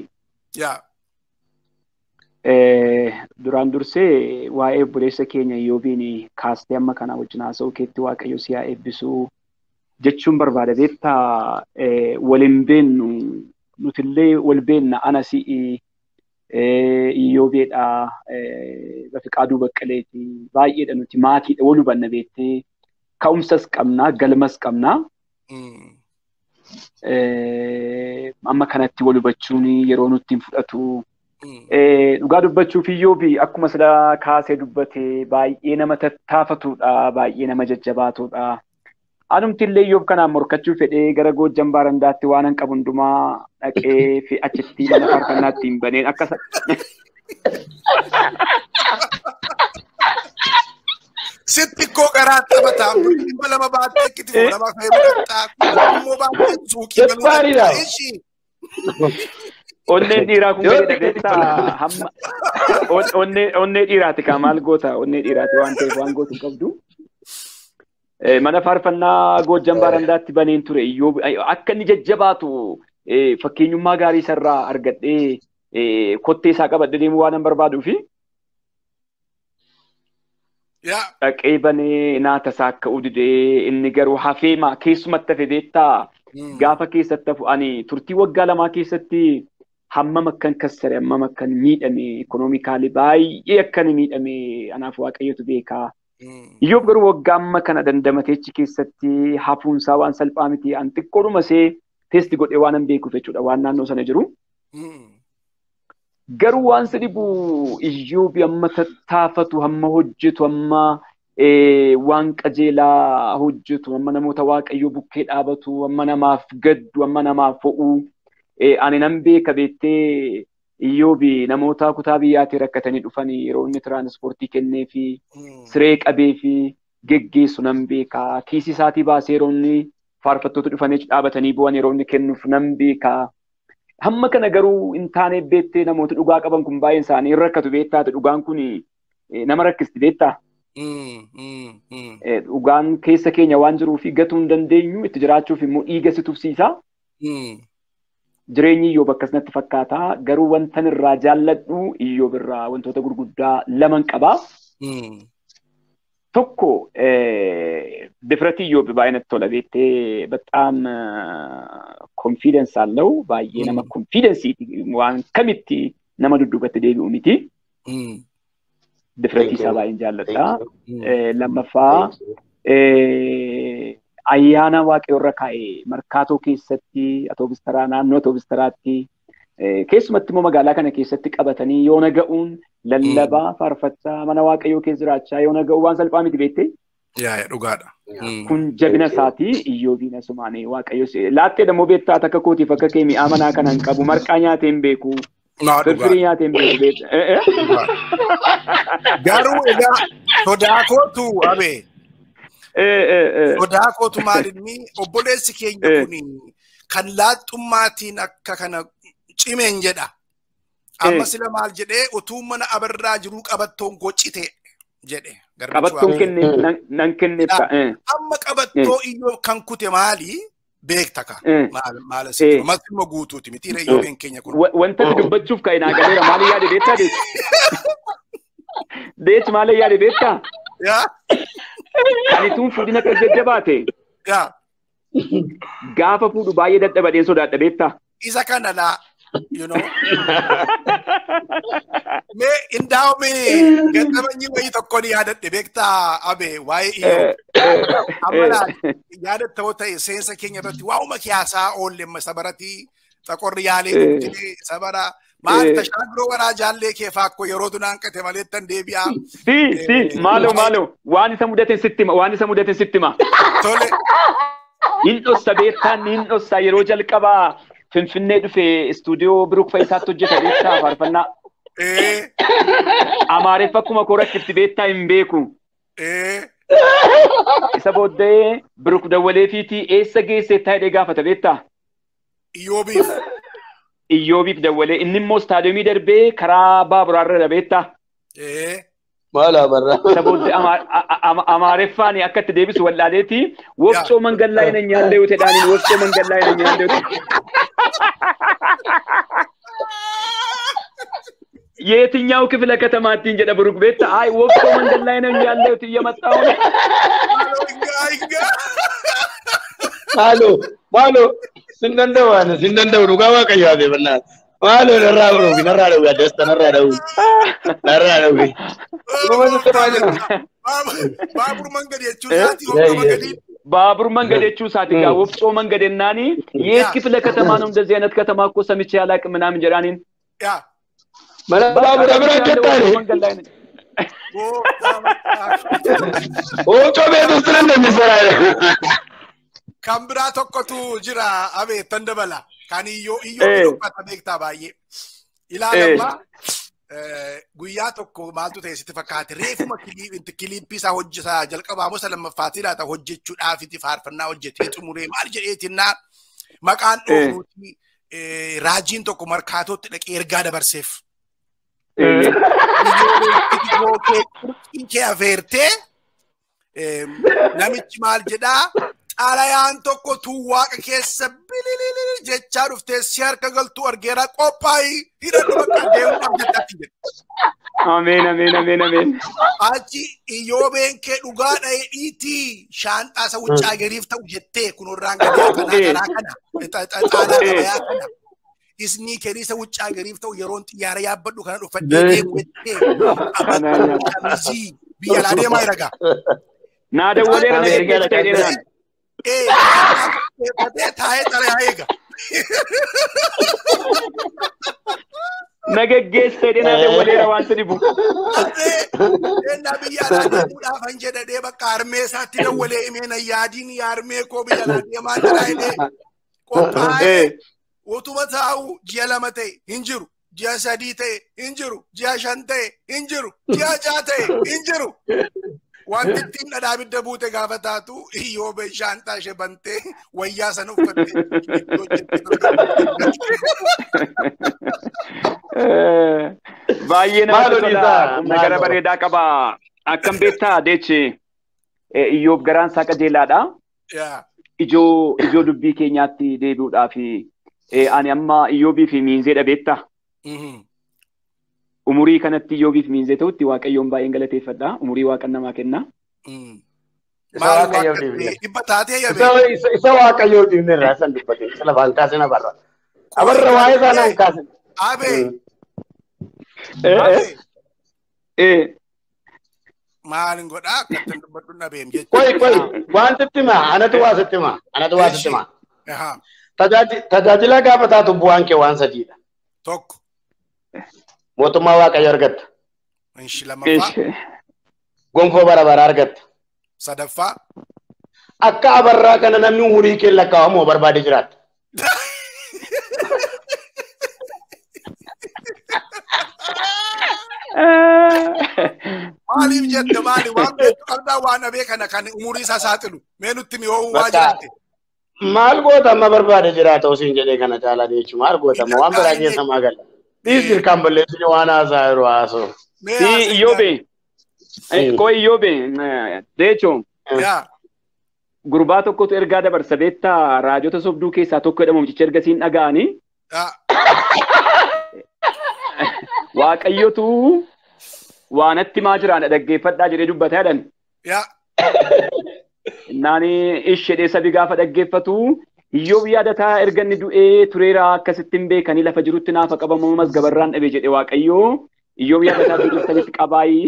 Duraan dursee waa'ee obboleessa keenya Iyyoobiin kaastee amma kana wajjin haasa'uu keetti waaqayyo si haa eebbisuu jechuun barbaada beektaa waliin beennu nutillee wal beenna ana si'i Iyyoobeedha Bafiqaaduu Baqqaleeti baay'eedha nuti maatiidha wal hubanna beektee ka'umsas qabnaa galmas qabnaa. Amma kanatti wal hubachuun yeroo nutti hin fudhatu. Dhugaa dubbachuuf Iyyoobi akkuma sila kaasee dubbate baay'ee nama tattaafatudha baay'ee nama jajjabaatudha. Anumti illee Iyyoob kanaan morkachuu fedhee gara Goojjan Baarandaatti waan hin qabu hundumaa dhaqee fi achitti mana faarfannaatti hin baneen akka Sitti koo garaa taphataa dhibba lama baattee itti lama fayyadamaa immoo baattee suuqii Jabbaariidha. Onneen dhiiraa kun gadi dhageessaa hamma onnee dhiiraati kaa maal goota onnee dhiiraati waan ta'eef waan gootu hin qabdu. Mana faarfannaa Goojjan Baarandaatti baneen ture iyyoo akka inni jajjabaatu fakkeenyummaa gaarii isarraa argadhee kottee isaa qabadhee deemuu waan hin barbaaduufi. Dhaqee banee naata isaa akka udidee inni garuu hafeema keessumatti hafe beektaa gaafa keessatti hafu ani turtii waggaa lamaa keessatti hammam akkan kassare hammam akkan miidhame ikonoomikaalii baay'ee akkan miidhame anaaf waaqayyotu beekaa. Iyyoob garuu waggaa amma kana dandamateechi keessatti hafuunsaa waan salphaa miti an xiqqoodhuma see teesti godhee waan hin beekuuf jechuudha waan naannoo sana jiru. Garuu waan si dhibu Iyyoobi amma tattaafatu hamma hojjetu amma waan qajeelaa hojjetu amma namoota waaqayyoo bukkee dhaabatu amma namaaf gaddu amma namaaf fo'u ani nan beeka beettee Iyyoobi namoota kutaa biyyaatii rakkatanii dhufanii yeroo inni tiraanspoortii kennee fi siree qabee fi geggeessu nan beeka kiisii isaatii baasee yeroo inni faarfattoota dhufanii dhaabatanii bu'an yeroo inni kennuuf nan beeka. Hamma kana garuu hin taane beettee namoota dhugaa qaban kun baay'een isaanii hin rakkatu beektaate dhugaan kun nama rakkisti beektaa. Dhugaan keessa keenya waan jiruuf gatuu hin dandeenyu itti jiraachuuf immoo dhiiga si tufsiisa. Jireenyi Iyyoob akkasumatti fakkaata garuu wantan irraa jaalladhu Iyyoob irraa wantoota gurguddaa laman qabaa. Tokko difirati Iyyoob baay'inatti tola beettee በጣም ኮንፊደንስ አለው baay'ee nama ኮንፊደንsiiti waan kamitti nama dudduubatti deebi'u miti. Difiratii isaa baay'een jaalladha. Lammaffaa ayyaana waaqayyo irra kaa'e markaatoo keessatti atoobistaraa naannoo atoobistaraatti keessumatti immoo magaalaa kana keessatti qabatanii yoo naga'uun lallabaa faarfachaa mana waaqayyoo keessa jiraachaa yoo naga'u waan salphaa miti beektee. Yaa dhugaadha. Kun jabina isaatii iyyoobiin asumaanii waaqayyo laattee dammoo beektaa akka kootiif akka kee mi'aa manaa kana hin qabu marqaa nyaatee hin beeku. Firfirii nyaatee hin beeku. Garuu egaa sodaa kootu abee. Sodaa kootu maalinni obboleessi keenya kun kan laaxxummaatiin akka kana cimeen jedha. Amma sila maal jedhee utuu mana abarraa jiruu qabattoon gocite jedhe. Qabattoon kenne nan kenneeffa. Amma qabattoo iyyoo kan kute maali? Beekta ka. Maal asitti masuma guutuuti miti iyyoobiin keenya kun. Wanta dubbachuuf ka'e naa galeera maali yaade beektaa deechi? Deechi maali yaade beektaa? Ani tun fuudhina kan jajjabaate. Gaafa fuudhu baay'ee dadhabadeen sodaadha beektaa? Isa kana laa. you know. Me indaa'ume gadhabanyi wayii tokko ni yaadadhe beektaa abe waa'ee iyyoo. Amma yaadatta yoo ta'e seensa keenya irratti waa'uma kiyaasaa oolle sabarati xaqorri yaalee dubdile sabara maal tashaagiroo waraa jaallee kee faakko yeroo dunaan qate malee tan deebi'aa. Si si maalo maalo waan isa mudaten sittima waan isa mudaten sittima. Tole. Hin dhossa beektaan hin dhossa yeroo jalqabaa Finfinnee dhufee istuudiyoo Biruuk Faayisaatti hojjeta beektaa faarfannaa. Amaareffa akkuma koo rakkifti beektaa hin beeku. Isa booddee Biruuk dawwalee fiitii eessa geesse taa'ee gaafata beektaa? Iyyoobiif. Iyyoobiif dawwalee inni immoo istaadiyoomii darbee karaa baaburaarra beektaa? Maal abarraa? Isa booddee amaareffaan akka itti deebisu wallaaleeti wofcoo mangallaa hin nyaallee yoo ta'edhaan wofcoo mangallaa hin nyaallee yoo የትኛው ክፍለ ከተማችን ጀደ ብሩክ ቤት አይ ወቅቶ መንገድ ላይ ነው ያለሁት እየመጣሁ ነው ማሎ ማሎ ስንደንደዋነ ስንደንደው ዱጋ ዋቀዩ አቤ በናት ማሎ ነራ ብሮ ነራ ደው ያደስተ ነራ ደው ነራ ደው ባቡር መንገድ የቹሳቲ ወቅቶ መንገድ ባቡር መንገድ የቹሳቲ ጋር ወፍጮ መንገድ እናኒ የት ክፍለ ከተማ ነው እንደዚህ አይነት ከተማ እኮ ሰምቼ አላቅም ምናምን ጀራኒን ያ Mana baabura bira jettaani. Oo cobeetu sinan deemisiraa. Kan biraa tokkotu jira abee tan dabala. Kan iyyoo iyyoo dubbata beektaa baay'ee. Ilaalamma guyyaa tokko maaltu ta'e sitti fakkaate reefuma kiliippii isaa hojjetaa jalqabaa mosa lammaffaatti laata hojjechuudhaafiti faarfannaa hojjetee xumuree maal jedheetinnaa maqaan dhoofuuti raajiin tokko markaatootti dhaqee ergaa dabarseef. kee afeertee namichi maal jedhaa xalayaan tokko tuu waaqa keessa bililili jechaa dhuftee si harka galtuu argeera qophaa'ii hidhadhu bakka deemuudhaaf jettatti jedhe. Ameen ameen ameen ameen. Achi iyyoobeen kee dhugaa dha'ee dhiitii shaanxaa isa wuccaa gariif ta'u jettee kunurraan gadaa kanaa garaa kana xaalaa gabayaa kana. isni keniisa wuccaa gariif ta'u yeroon xiyyaara yaabbadhu kana dhuffadhee deemu jettee kamisii biyya laa deemaa jiraga. Naa dawwaleera na ergeessa ta'ee naan. Ee taa'ee xalayaa eega. Na geggeessa ta'ee naa dawwaleera waan si dhibu. Ennaa biyya alaa deemuudhaafan jedhadhee bakka harmee isaatti dawwalee himee na yaadiin yaarmee koo biyya alaa deemaa jira jedhee qophaa'ee utuma taa'u ji'a lama ta'e hin jiru ji'a sadii ta'e hin jiru ji'a shan ta'e hin jiru ji'a ja'a ta'e hin jiru wanti ittiin dhadhaa bidda buute gaafa taatu iyyoo shaanxaa ishee bantee wayyaa sana uffatte. Baay'ee namatti tola. Humna gara bareedaa qaba. Akkam beektaa deechi iyyoof garaan isaa qajeelaadha. Ijoo ijoo dubbii keenyaatti deebi'uudhaaf ani amma iyyoobii fi miinzee dhabeetta. Umurii kanatti iyyoobii fi miinzee ta'utti waaqayyoon baay'een galateeffadha. Umurii waaqan namaa kenna. Dhibba taatee yabe. Isa waaqayyoo dhiibne irraa san dubbate. Isa lafaan kaasina barra. Abarra waa'ee isaa naan kaasina. Abee. Maalin godhaa akkattan dubbadhu dhabeem jechuudha. Qoy qoy wanti itti himaa anatu waa sitti himaa anatu waa sitti himaa. Tajaajila gaafa taatu bu'aan kee waan sadiidha. Tokko. Mootummaa Waaqayyo argatta. Inshi lammaffaa. Gonfoo bara bara argatta. Sadaffaa. Akka abarraa kana namni umurii kee lakkaa'amoo barbaade jiraatta. Maaliif jette maali waan beektu qabdaa waan dhabee kana kan umurii isaa saaxilu mee nutti mi ho'uu waa jiraate. Maal goota amma barbaade jiraata osiin jedhee kana caalaa jechuun maal goota amma waan biraa keessa maa gala. Dhiis dirqaan balleessine waan haasaa yeroo haasoo. Si iyyoobe Qoy Iyyoobe, deechoo Yaa. gurbaa tokkotu ergaa dabarsa beektaa raajota sobduu keessaa tokko jedhamu mucicha ergasiin dhaga'anii Yaa. waaqayyotu waanatti maa jiraadha dhaggeeffadhaa jedhee dubbata jedhan. Yaa. Innaan ishee sabi gaafa dhaggeeffatu Iyyoob yaadataa erga inni du'ee tureera akkasitti hin beekanii lafa jirutti naafa qabamu mas gabarraan dhabe jedhe waaqayyoo Iyyoob yaadataa duudurtanitti qabaayii.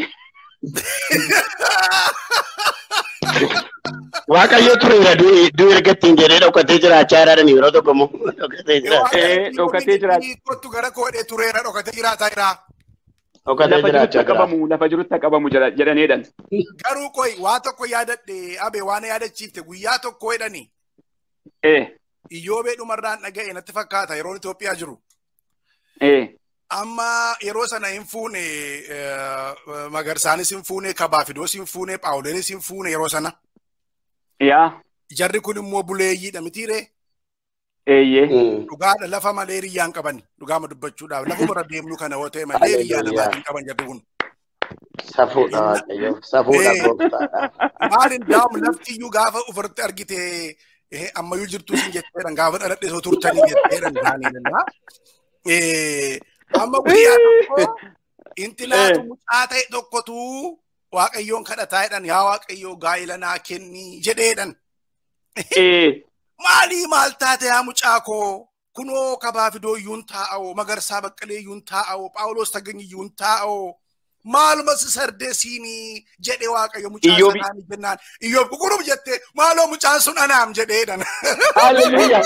Waaqayyo tureera du'u ergattiin jedhee dhokatee jiraachaa jiraatan yeroo tokko immoo dhokatee jiraata. Eh, dhokatee jiraata. Kottu gara koodhee tureera dhokatee jiraataa jira. Dhokatee Lafa jirutti jiraachaa jira. qabamu lafa jirutti qabamu jedha- jedhaneedhan. Garuu qoy waa tokko yaadadhe abe waan yaadachiifte guyyaa tokko jedhani Eh, iyyoobee dhumarraan dhaga'e natti fakkaata yeroon Itoophiyaa jiru. eh, Amma yeroo sana hin fuune eh, magarsaanis hin fuune kabaafidoos hin fuune paawuleenis hin fuune yeroo sana. yaa, Jarri kun immoo buleeyyiidha mitiiree eeyyee. Mm. dhugaadha lafa malee riyyaan qaban dhugaama dubbachuudhaaf lafa bira deemnu kana yoo ta'e malee riyyaa namaa hin qaban jarri kun. Safuudha waaqayyo. Safuudha Eh. gooftaadha. Maalin daa'amu lafti iyyuu gaafa ofirratti argite eh, ammayyuu jirtu sin jetteedhan gaafa dhaladhe soo turtanii jetteedhan isaaniidha. Eh, Amma guyyaa tokko inti laatu mucaa ta'e tokkotu waaqayyoon kadhataa jedhan yaa waaqayyoo gaa'ila naa kenni jedheedhan. Eh, Maalii maal taate yaa mucaa koo kunoo kabaafidoo iyyuun taa'oo magarsaa baqqalee iyyuun taa'oo phaawulos tagany iyyuun taa'oo maaluma si sardeesiini jedhe waaqayyo mucaa Iyyoobi- sanaani jennaan iyyoob kukunum jette maaloo mucaan sun anaam jedheedhan Hallelujah.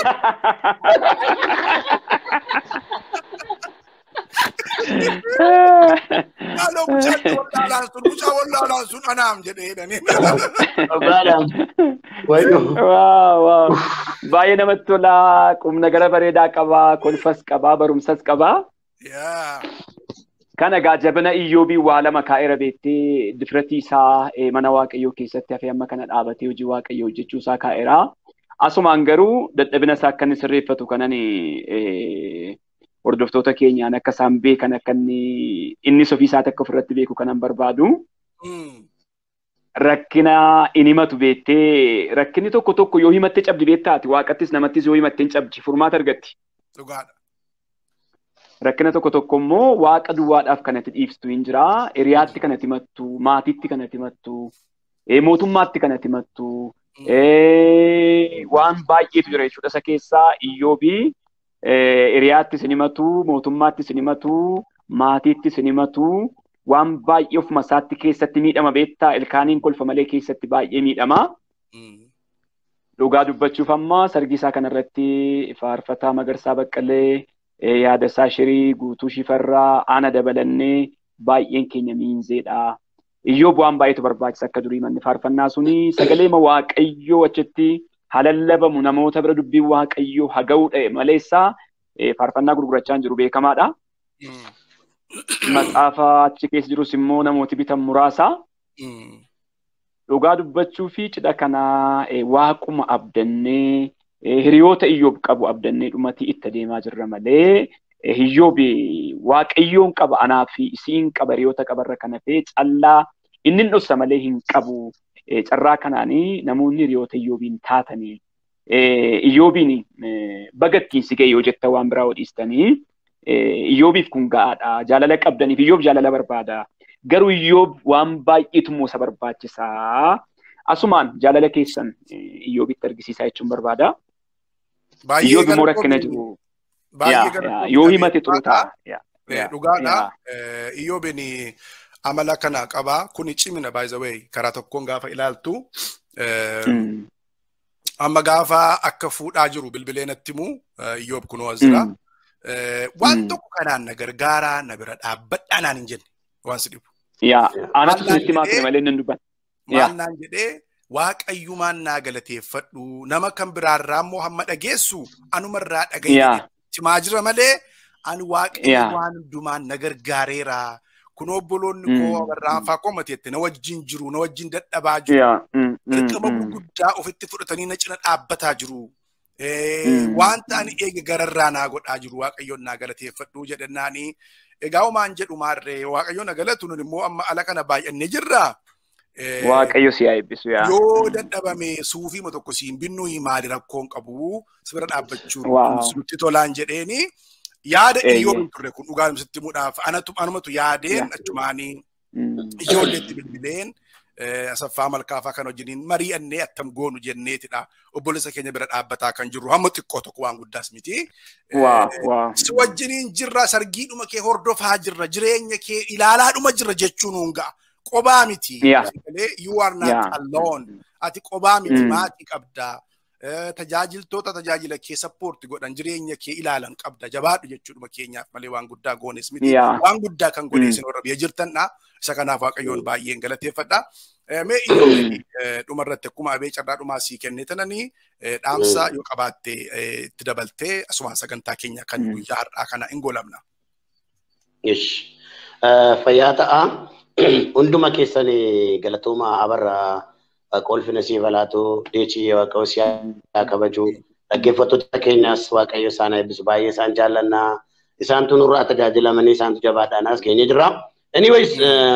maaloo mucaan wallaalaan sun mucaa wallaalaan sun anaam jedheedhan Dhugaadhaan. Wayyo. Waaw, waaw. Baay'ee namatti tola. Qubna gara bareedaa qabaa, kolfas qabaa, barumsas qabaa. yaa Kana egaa jabina iyyoobii waa lama kaa'eera beektee difiratii isaa eh, mana waaqayyoo keessatti hafee amma kana dhaabatee hojii waaqayyoo hojjechuu isaa kaa'eera. Asumaan garuu dadhabina isaa akka inni sirreeffatu kanan eh, hordoftoota keenyaan akka isaan beekan akka inni innis ofii isaatti akka ofirratti beeku kanan barbaadu. Mm. Rakkina in himatu beektee rakkinni tokko tokko yoo himattee cabdi beektaati waaqattis namattis yoo himattee hin cabdi furmaata argatti. dhugaadha Rakkina tokko tokko immoo waaqa duwwaadhaaf kan ati dhiiftu hin jira. Hiriyaatti kan ati himattu, maatiitti kan ati himattu, eh, mootummaatti kan ati himattu. eh, Waan baay'eetu jira jechuudha isa keessaa iyyoobii eh, hiriyaatti sin himatu, mootummaatti sin himatu, maatiitti sin himatu. Waan baay'ee ofuma isaatti keessatti miidhama beektaa ilkaaniin kolfa malee keessatti baay'ee miidhama. Mm. Dhugaa dubbachuuf amma sargi isaa kanarratti faarfataa Magarsaa Baqqalee eh, yaada isaa shirii guutuu shifarraa ana dabalannee baay'een keenya miinzeedha. Iyyoo bu'aan baay'eetu barbaachisa akka durii manni faarfannaa suni sagalee ma waaqayyoo achitti halallabamu namoota bira dubbiin waaqayyoo haga'uu dha'e maleessaa eh, faarfannaa gurgurachaa hin jiru beekamaadha. Mm. Maxaafa achi keessa jirus immoo namooti bitan muraasa. Mm. dhugaa dubbachuu fi cidha kanaa eh, waaquma abdannee eh, hiriyoota iyyoob qabu abdannee dhumati itti adeemaa jirra malee eh, iyyoobi waaqayyoon qaba anaa fi isiin qaba hiriyoota qabarra kana fee callaa inni hin dhossa malee hin qabu eh, carraa kanaanii namoonni hiriyoota iyyoobiin taatanii eh, iyyoobiin eh, bagattiin si ga'e yoo jetta waan biraa odhiistanii eh, iyyoobiif kun ga'aadha jaalala qabdaniif iyyoob jaalala barbaada. garuu iyyoob waan baay'eetu immoo isa barbaachisaa. Asumaan jaalala keessan eh, iyyoobitti argisiisaa jechuun barbaada. Baay'ee Iyyoob immoo galatoomi. rakkina jiru. Baay'ee Yaa, yaa, galatoomi. Yoo himate xuru ta'a. Yaa, Eh, yaa, Dhugaadha. yaa. Eh, Iyyoobin amala kana qaba. Kuni cimina by the way karaa tokkoon gaafa ilaaltu. eh, Mm, Amma gaafa akka fuudhaa jiru bilbilee natti himu eh, Iyyoob kunoo as jira. mm, Eh, Waan Mm. tokko kanaan na gargaaraa na bira dhaabbadhaa naan hin jenne waan si dhibu. Yaa, anatu Maal sunitti naan maakne jedhee? malee nan dubban. Maal Yaa. naan jedhee waaqayyumaan naa galateeffadhu nama kan biraarraa immoo hamma dhageessu anumarraa dhagaye Yaa, cimaa jira malee ani waaqayyo Yaa. waan hundumaan na gargaareera. Kun obboloonni Mm. koo warraanfaa koo mateette na wajjin jiru na wajjin dadhabaa jiru. yaa, mm, mm, Dirqama mm. gurguddaa ofitti fudhatanii na cina dhaabbataa jiru. Eh, Mm. Wanta ani eege gararraa naa godhaa jiru waaqayyoon naa galateeffadhu jedhannaani Egaa homaan jedhu maarree waaqayyo na galatu nun immoo amma ala kana baay'annee jirra. Waaqayyo si haa eebbisu yaa. Yoo dadhabame suufiima tokko siin binnu maali rakkoon qabu si bira dhaabbachuun nutti tolaan jedheeni yaada iyyoon turre kun dhugaa sitti muudhaaf anatu anumatu yaadeen achumaanii ijoolleetti bilbileen asaffaa malkaafaa kan wajjiniin mari'annee attam goonu jenneetidha. Obboleessa keenya bira dhaabbataa kan jirru hamma xiqqoo tokko waan guddaas miti. Si wajjiniin jirra sargiidhuma kee hordofaa jirra jireenya kee ilaalaadhuma jirra jechuun nuun ga'a. Qobaa miti. You are not alone. Ati qobaa miti maatii qabdaa. tajaajiltoota tajaajila kee sappoorti godhan jireenya kee ilaalan qabda jabaadhu jechuudha keenyaaf malee waan guddaa goones miti waan guddaa kan godheessin warra biyya jirtanidha isa kanaaf waaqayyoon baay'een galateeffadha. Mee iyyoo dhumarratti akkuma abee carraa dhumaa sii kennee tananii dhaamsa yoo qabaatte itti dabaltee asumaan sagantaa keenya kan guyyaa har'aa kana hin golamna. Fayyaa ta'a. Hunduma keessan galatooma abarraa qolfina siif laatu deechii waaqayyo si haa kabaju dhaggeeffattoota keenyaas waaqayyo isaan eebbisu baay'ee isaan jaallannaa isaantu nurraa tajaajilamanii isaantu jabaadhaan as geenye jira. Anyways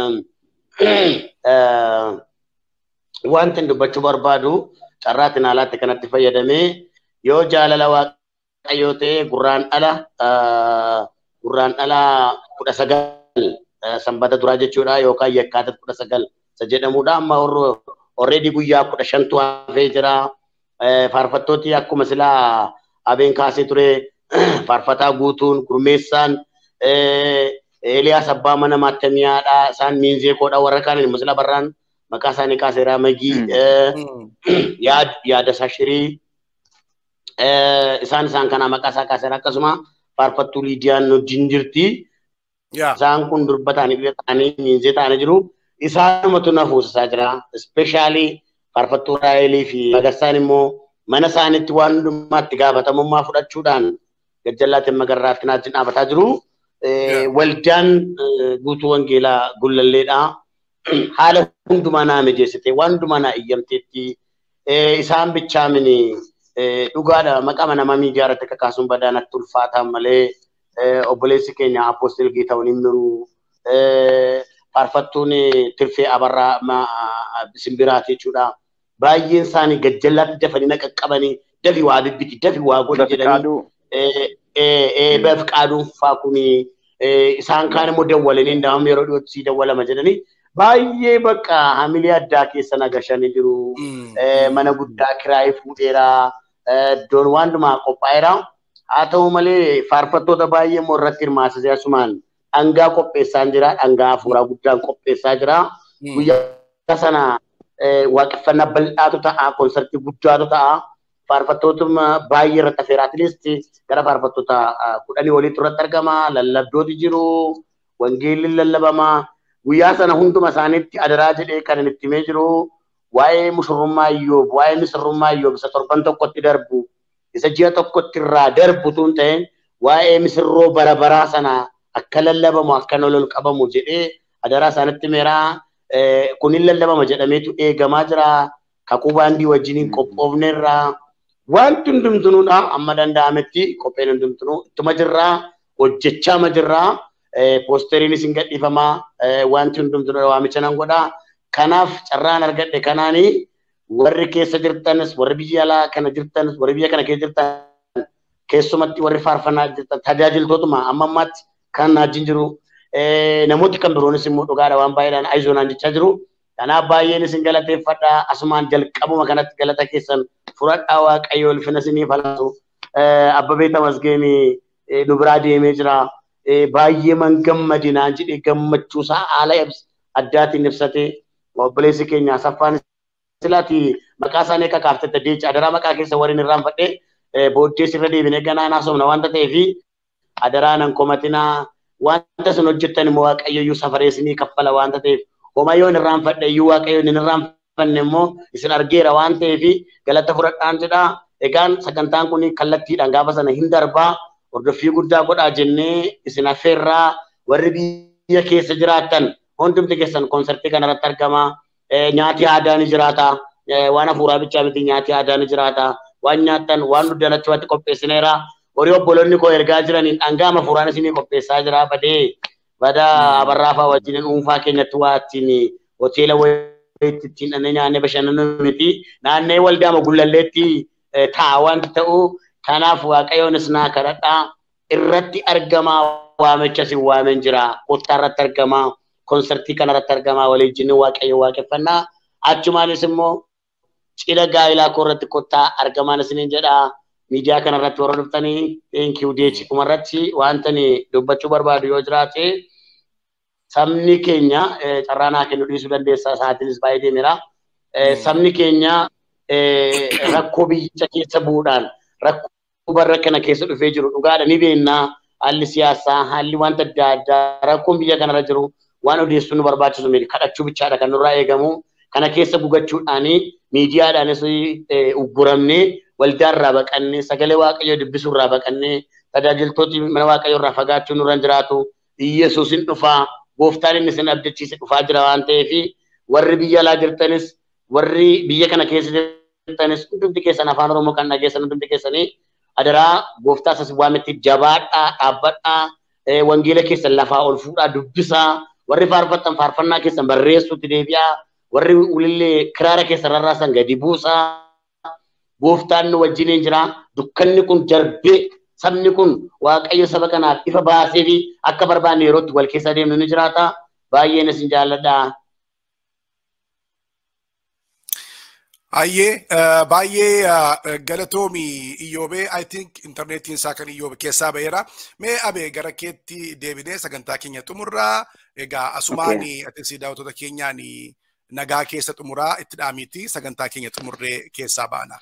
wanti dubbachuu barbaadu carraatiin alaatti kanatti fayyadamee yoo jaalala waaqayyoo ta'e gurraan dhala gurraan dhala kudha sagal sanbata duraa jechuudha yookaan yakkaata kudha sagal isa jedhamudha amma already guyyaa kudha shantu hafee jira. Faarfattooti akkuma silaa abeen kaasee ture faarfataa guutuun gurmeessaan Eeliyaas abbaa mana maattamiyaadha isaan miinzee koodha warra kaan immoo sila barraan maqaa isaanii kaaseeraa magii yaada sashirii isaan isaan kana maqaa isaa kaaseera akkasuma faarfattuu liidiyaan wajjin jirti. Isaan kun durba ta'anii biyya ta'anii miinzee ta'anii jiru. isaanumatu na fuusisaa jira. Ispeeshaalii faarfattuu Raayilii fi Magarsaan immoo mana isaaniitti waan hundumaatti gaafatamummaa fudhachuudhaan gajjallaatiin magarraatti naatti dhaabataa jiru. Waldaan guutuu wangeelaa gullalleedha. Haala hundumaa naa mijeessite waan hundumaa naa iyyamteetti isaan bichaa mini dhugaadha maqaa nama miidiyaa irratti kakaasuun badaa natti ulfaataan malee obboleessi keenya apoostil Geetahuun hin miru. faarfattuun tirfee abarraa simbiraati jechuudha. Baay'een isaanii gajjallaatti dafanii na qaqqabanii dafi waa bibbiti dafi waa godhi jedhanii baf qaaduun faa kuni isaan kaan immoo dawwalanii ndaam yeroo dhiyootti sii dawwalama jedhanii baay'ee bakka hamilee addaa keessa nagashanii jiru. Mana guddaa kiraayii fuudheera. Iddoon waan dhumaa qophaa'eera. Haa ta'u malee faarfattoota baay'ee immoo irratti hirmaasisee asumaan dhangaa qopheessaa jira. Dhangaa hafuuraa guddaan qopheessaa jira. Guyyaa sana waaqeffannaa bal'aatu ta'a. Konsartii guddaatu ta'a. Faarfattootuma baay'ee irratti affeera. Atleast gara faarfattoota kudhanii oliitu irratti argama. Lallabdooti jiru. Wangeelli lallabama. Guyyaa sana hunduma isaaniitti adaraa jedhee kan inni itti himee jiru. Waa'ee mushurrummaa iyyoob, waa'ee misirrummaa iyyoob isa torban tokkotti darbu, isa ji'a tokkotti irraa darbu tun ta'e waa'ee misirroo bara baraa sana akka lallabamu akka ol qabamu jedhee adaraa isaanitti meeraa kunin lallabama jedhameetu eegamaa jira. Kakuu baandii wajjiniin qophoofneerra. Wanti hundumtunuudha amma danda'ametti qopheen hundumtunuu ittuma jirraa hojjechaa jirraa. Poosteriinis hin gadhiifamaa wanti hundumtunuu waamicha nan godhaa. Kanaaf carraan argadhe kanaanii warri keessa jirtanis warri biyya alaa kana jirtanis warri biyya kana keessa jirtan keessumatti warri faarfannaa jirtan tajaajiltootuma amma ammaatti kan wajjin jiru. Namooti kan biroonis immoo dhugaadha waan baay'eedhaan ayizoonaan jechaa jiru. Kanaaf baay'een isin galateeffadha. Asumaan jalqabuma kanatti galata keessan fudhadhaa waaqayyo ulfina isiniif laatu. Abbabee Tamasgeenii nu biraa deemee jira. Baay'ee man gammadinaan jedhee gammachuusaa haala addaatiin ibsatee obboleessi keenya saffaan silaati maqaa isaanii akka kaaftette deecha adaraa maqaa keessa warreen irraanfadhe booddee sirra deebinee ganaa naasofna wanta ta'eef adaraa nan komatinaa wanta isin hojjettan immoo waaqayyo iyyuu safaree isinii kaffala wanta ta'eef homaa yoo hin irraanfadhe iyyuu waaqayyo hin irraanfanne immoo isin argeera waan ta'eef galata fudhadhaan jedha egaan sagantaan kun kallattiidhaan gaafa sana hin darbaa hordoffii guddaa godhaa jennee isin affeerraa warri biyya keessa jiraattan hundumti keessan konsartii kanarratti argama. Nyaati aadaa ni jiraata. Waan hafuuraa bichaa miti nyaati aadaa ni jiraata. Waan nyaattan waan duddan achumatti qopheessineera. Horii obboloonni koo ergaa jiraniin dhangaa hafuuraan isinii qopheessaa jira badee bada abarraafaa wajjin dhuunfaa keenyatti waa ittiin hoteela wayiitti ittiin dhannee nyaannee bashannanu miti naannee waldaama gullalleetti ta'a wanti ta'u kanaaf waaqayyoonis naa kadhadhaa irratti argamaa waamicha si waamen jira kottaa irratti argamaa konsertii kana irratti argamaa waliin waaqayyo waaqeffannaa achumaanis immoo cidha gaa'ilaa koo irratti kottaa argamaan isiniin jedhaa miidiyaa kana irratti warra dhuftanii teenkiyuu deechi kuma irratti wanta dubbachuu barbaadu yoo jiraate sabni keenya carraa naa kennu dhiisuu dandeessa sa'aatiinis baay'ee deemera. Sabni keenya rakkoo biyyicha keessa bu'uudhaan rakkoo barra kana keessa dhufee jiru dhugaadha ni beennaa haalli siyaasaa haalli wanta adda addaa rakkoon biyya kanarra jiru waan odeessuu nu barbaachisu miti kadhachuu bichaadha kan nurraa eegamu kana keessa gugachuudhaanii miidiyaadhaanis ugguramnee waldaarraa baqannee sagalee waaqayyoo dubbisuurraa baqannee tajaajiltooti mana waaqayyoo irraa fagaachuu nurra jiraatu Iyyasuusin dhufaa gooftaan inni isin abdachiise dhufaa jira waan ta'eef warri biyya alaa jirtanis warri biyya kana keessa jirtanis hundumti keessan afaan oromoo kan dhageessan hundumti keessanii adaraa gooftaa isas waametti jabaadhaa dhaabbadhaa wangeela keessan lafaa ol fuudhaa dubbisaa warri faarfattan faarfannaa keessan barreessuutti deebi'aa warri ulillee kiraara keessan rarraasan gadi buusaa gooftaan nu wajjiniin jira dukkanni kun darbee sabni kun waaqayyo saba kanaaf ifa baasee fi akka barbaanne yerootti wal keessa deemnu ni jiraata baay'een isin jaalladha. Ayyee baay'ee galatoomi Iyyoobee I think intarneetiin isaa kan Iyyoobe keessaa ba'eera. Mee abee gara keetti deebinee sagantaa keenya xumurraa egaa asumaan ati daawwattoota keenyaan nagaa keessa xumuraa itti dhaamiitti sagantaa keenya xumurree keessaa baana.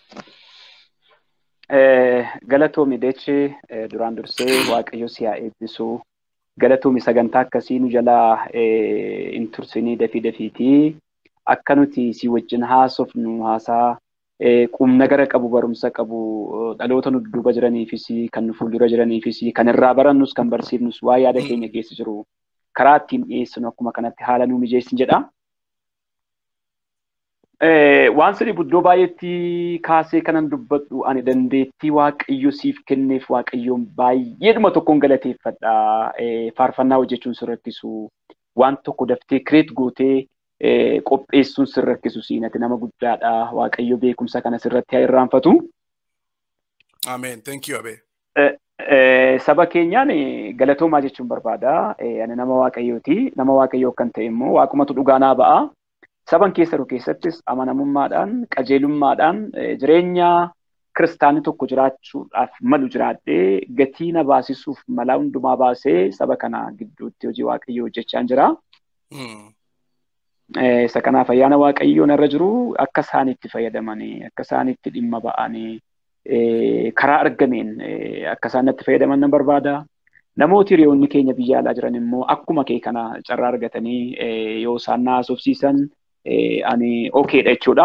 Galatoomi deechi duraan dursee waaqayyo si haa eebbisu. Galatoomi sagantaa akkasii nu jalaa hin tursinii dafii dafiitii. akka nuti si wajjin haasofnu haasaa qumna gara qabu barumsa qabu dhaloota nu duuba jiraniifis kan nu fuuldura jiraniifis kan irraa barannus kan barsiifnus waa yaada keenya keessa jiru karaa ittiin dhiyeessinu akkuma kanatti haala nu mijeessin jedha. Waan sirrii buddoo baay'eetti kaasee kanan dubbadhu ani dandeettii waaqayyo siif kenneef waaqayyoon baay'eedhuma tokkoon galateeffadha. Faarfannaa hojjechuun si rakkisu waan tokko daftee kireet gootee qopheessuun si rakkisu siinati nama guddaadha. Waaqayyo beekumsa kana sirratti haa irraanfatu. Ameen. Thank you, Abee. Saba keenyaan galatoomaa jechuun barbaada. Ani nama waaqayyooti. Nama waaqayyoo kan ta'e immoo waaqumatu dhugaa naa ba'a. Saban keessa jiru keessattis amanamummaadhaan, qajeelummaadhaan jireenya kiristaanni tokko jiraachuudhaaf malu jiraadhee gatii na baasisuuf malaa hundumaa baasee saba kana gidduutti hojii waaqayyoo hojjechaa jira. isa kanaaf ayyaana waaqayyoon irra jiru akka isaan itti fayyadamanii akka isaan itti dhimma ba'anii karaa argameen akka isaan itti fayyadaman nan barbaada. Namooti hiriyoonni keenya biyya alaa jiran immoo akkuma kee kana carraa argatanii yoo isaan na haasofsiisan ani okeedha jechuudha.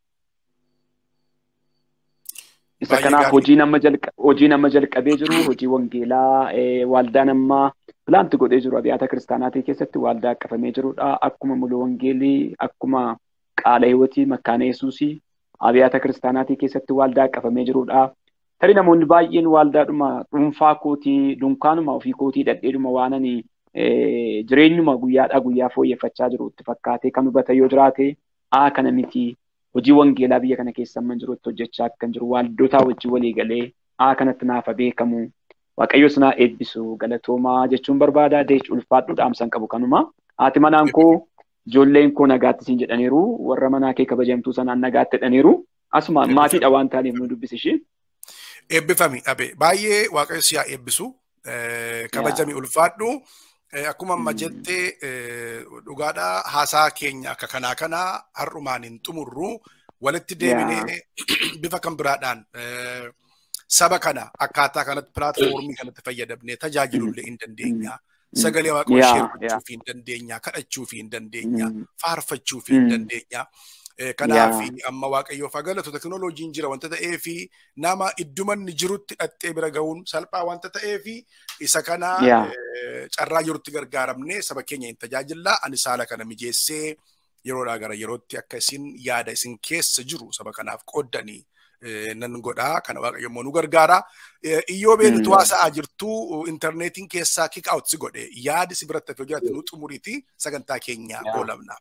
Isa kanaaf hojii nama jalqabee jiru hojii wangeelaa waldaa nama pilaanti godhee jiru abiyyaata kiristaanaatii keessatti waldaa qabamee jirudha. Akkuma mulu wangeelii akkuma qaala hiwotii makkaana yesuusii abiyyaata kiristaanaatii keessatti waldaa qabamee jirudha. Tarii namoonni baay'een waldaadhuma dhuunfaa kootii dunkaanuma ofii kootii dhadheedhuma waananii jireenyuma guyyaadhaa guyyaa fooyyeffachaa jiru itti fakkaatee kan hubatan yoo jiraate aa kana miti hojii wangeelaa biyya kana keessa amma jiru itti hojjechaa kan jiru waldootaa wajjin walii galee aa kanatti naafa beekamu waaqayyo sinaa eebbisu galatoomaa jechuun barbaada deech ulfaadhu dhaamsan qabu kanuma haati manaan koo ijoolleen koo nagaatti siin jedhaniiru warra manaa kee kabajamtuu sanaan nagaatti jedhaniiru asuma maatiidha waan taaneef nu dubbisishi. Eebbifami dhabe baay'ee waaqayyo siyaa eebbisu kabajami ulfaadhu. Akkuma amma jettee dhugaadhaa haasaa keenya akka kanaa kana har'umaan hin xumurru walitti deebinee bifa kan biraadhaan saba kana akkaataa kanatti pilaatfoormii kanatti fayyadamnee tajaajilullee hin dandeenya. Sagalee waaqayyoo sheerfachuu fi hin dandeenya. Kadhachuu fi hin dandeenya. Faarfachuu fi hin dandeenya. Kanaaf amma waaqayyoof haa galatu teknooloojiin jira wanta ta'eef nama iddumanni jirutti dhattee bira ga'uun salphaa wanta ta'eef isa kana carraa jirutti gargaaramne saba keenya hin tajaajillaa ani saala kana mijeessee yeroodhaa gara yerootti akka isin yaada isin keessa jiru saba kanaaf qooddanii nan godhaa kana waaqayyo immoo nu gargaara. Iyyoo beektu haasa'aa jirtu intarneetiin keessaa kick out si godhe yaadi si biratti hafee jiraate nu xumuriiti sagantaa keenya oolamna.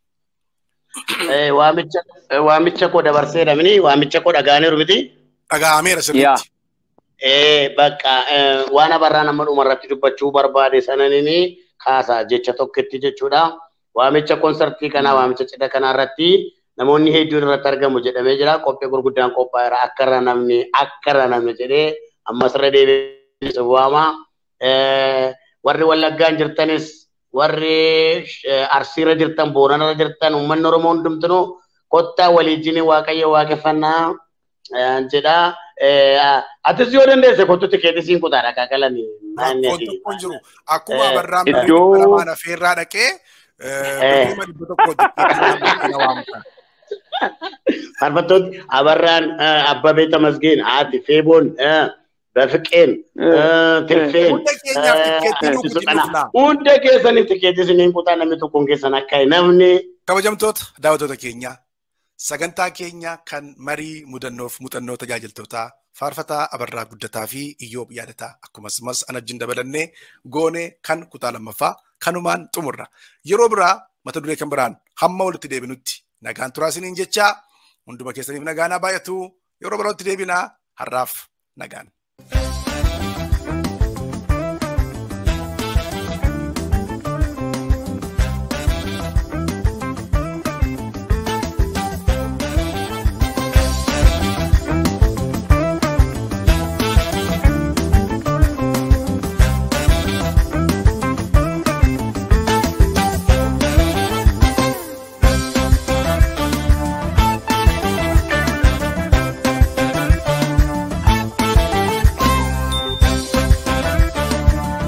Waamicha koo dabarsee dhabni waamicha koo dhagaaneeru miti. Dhagaameera sirriitti. Bakka waan abarraa nama dhumarratti dubbachuu barbaade sananiin kaasa jecha tokkotti jechuudha. Waamicha konsartii kanaa waamicha cidha kanaa irratti namoonni hedduun irratti argamu jedhamee jira. Qophii gurguddaan qophaa'eera akka irra namni akka irra namni jedhee ammas irra deebi'ee waama. Warri wallaggaan jirtanis warri arsiirra jirtan boorana jirtan uummanni oromoo hundumtuu kottaa waliijjini waaqayyo waaqeffannaa jedha. Atis yoo dandeesse kottutti keettisiin kutaadha kakalani. Tokkoon jiru akkuma abarraan iddoo lamaan afeerraa dhaqee dhuma dhibba tokko Faarfattoonni abarraan abbabee tamasgeen haati feeboon በፍቄን ትፌን hunda keessaniif tikeetii isiniin kutaa namni tokkoon keessan akka namni. Kabajamtoota daawwattoota keenya sagantaa keenya kan marii mudannoof muuxannoo tajaajiltootaa faarfataa abarraa guddataa fi iyyoob yaadataa akkasumas anajjin dabalannee goonee kan kutaa lammaffaa kanumaan xumurra yeroo biraa mata duree kan biraan hamma walitti deebinutti nagaan turaa isiniin jechaa hunduma keessaniif nagaanaa baay'atu yeroo birootti deebinaa har'aaf nagaan.